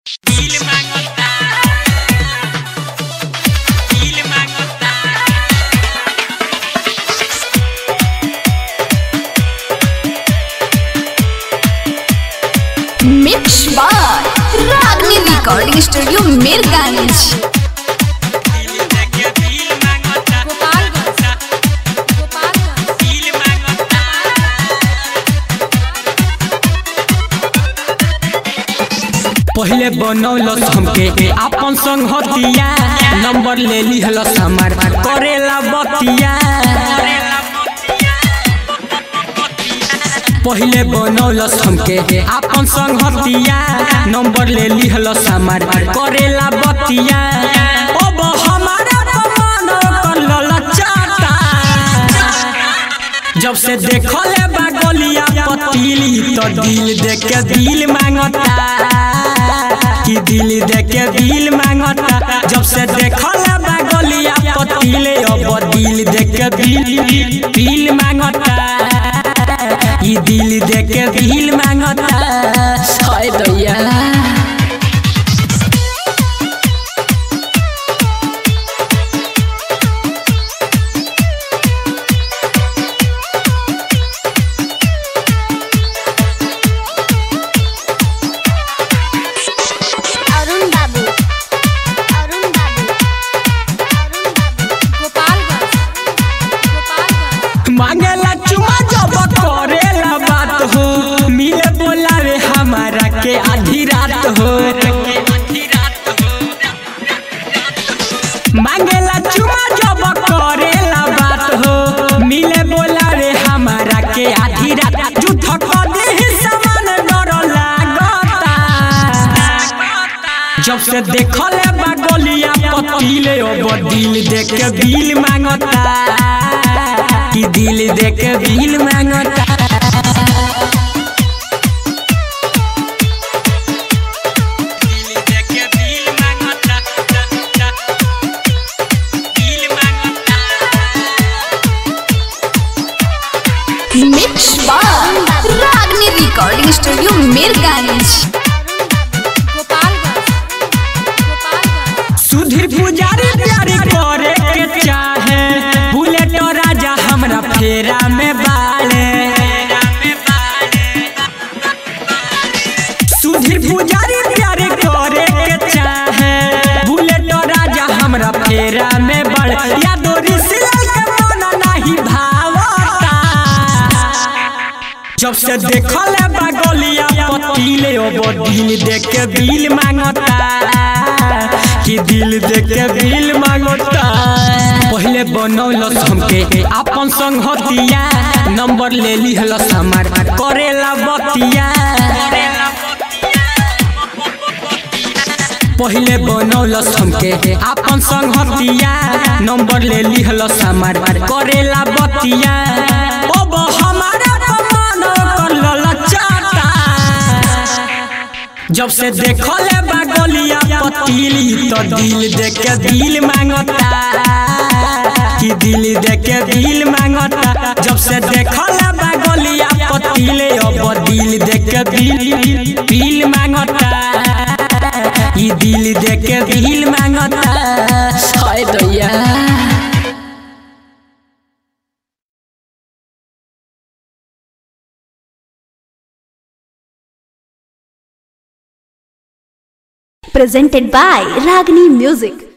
Dile mangota. Dile mangota. Mix बार Ragini recording studio Mirganj Dile de que dile mangota. Dile mangota. पहले बनौलस हमके आपन संग हतिया नंबर ले लिहलस हमार करेला बतिया पहले बनौलस हमके आपन संग हतिया नंबर ले लिहलस हमार करेला बतिया अब हमारा मन कर ललचाता जब से देखले बा गलिया पतीली तो दिल देख के दिल मांगता कि दिल देख के दिल मांगता जब से देखले बा गलिया पतीले अब दिल देख के दिल दिल मांगता कि दिल देख के दिल मांगता हाय दैया अरुण बाबू अरुण बाबू अरुण बाबू गोपालगंज गोपालगंज मांगेला चुमा जब करेला बात हो मिले बोलावे हमारा के आधी रात हो मांगेला चुमा जब करेला बात हो मिले बोलावे हमारा के आधी रात झूठ कदे ही समान डर लागता जब से देखले बा गलिया पतीले अब दिल देख के दिल मांगता कि दिल देख के दिल मांगता Dile de que dile mangota. Dile mangota. Mix बार रागनी रिकॉर्डिंग स्टूडियो मीरगंज गोपालगंज गोपालगंज सुधीर पुजारी प्यारी करे के चाहे बुलेट राजा हमरा फेरा में बाले सुधीर पुजारी प्यारी करे के चाहे बुलेट राजा हमरा फेरा में बड़ यादो ऋषिलाल के मन नहीं भावता जब से देखले बा गलिया पतीले अब दिल देख के दिल मांगता कि दिल देख के दिल मांगता पहले बनौलस हमके आपन संग हतिया नंबर ले लिहलस हमार करेला बतिया पहले बनौलस हमके आपन संग हतिया नंबर ले लिहलस हमार करेला बतिया अब हमारा मन कर ललचाता जब से देखले बा गलिया पतीली तो दिल देख के दिल मांगता कि दिल देख के दिल मांगता जब से देखले बा गलिया पतीले अब दिल देख के दिल दिल मांगता ई दिल देख के दिल मांगता हाय दैया presented by Ragini Music.